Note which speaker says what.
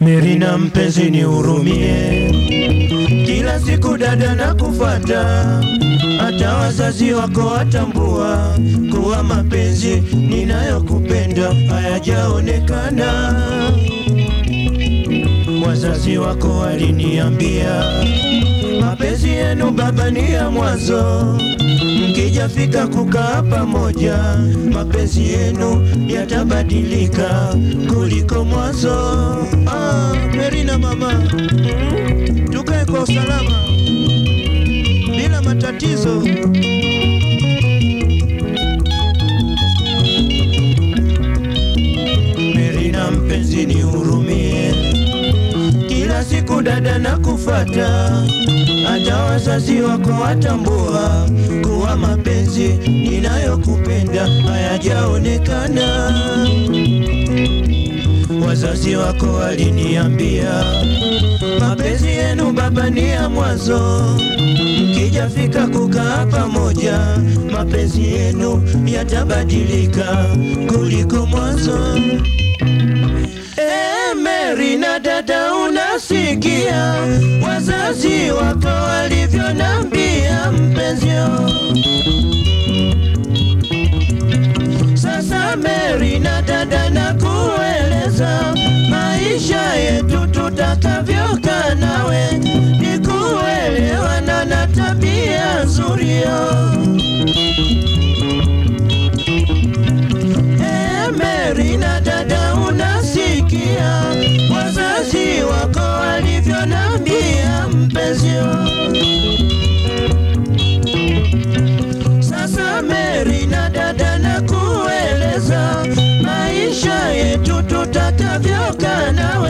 Speaker 1: Merina mpenzi nihurumie, kila siku dada na kufata, hata wazazi wako watambua kuwa mapenzi ninayokupenda hayajaonekana. Wazazi wako waliniambia mapenzi yenu baba ni ya mwanzo, mkijafika kukaa pamoja, mapenzi yenu yatabadilika kuliko mwanzo. Ah, Merina mama, tukae kwa usalama bila matatizo. Merina mpenzi, nihurumie, kila siku dada na kufata, hata wazazi wako watambua kuwa mapenzi ninayokupenda hayajaonekana. Wazazi wako waliniambia mapenzi yenu baba ni ya mwanzo, mkijafika kukaa pamoja, mapenzi yenu yatabadilika kuliko mwanzo. Eh, Mary na dada, unasikia wazazi wako walivyonambia mpenzio. Sasa Mary na dada, na kueleza maisha yetu tutakavyokaa nawe, ni kuelewana na tabia nzuri yo. Eh, Mary na dada, unasikia wazazi wako walivyonambia mpenzio. Sasa Mary na dada, na kueleza maisha yetu tutakavyokaa nawe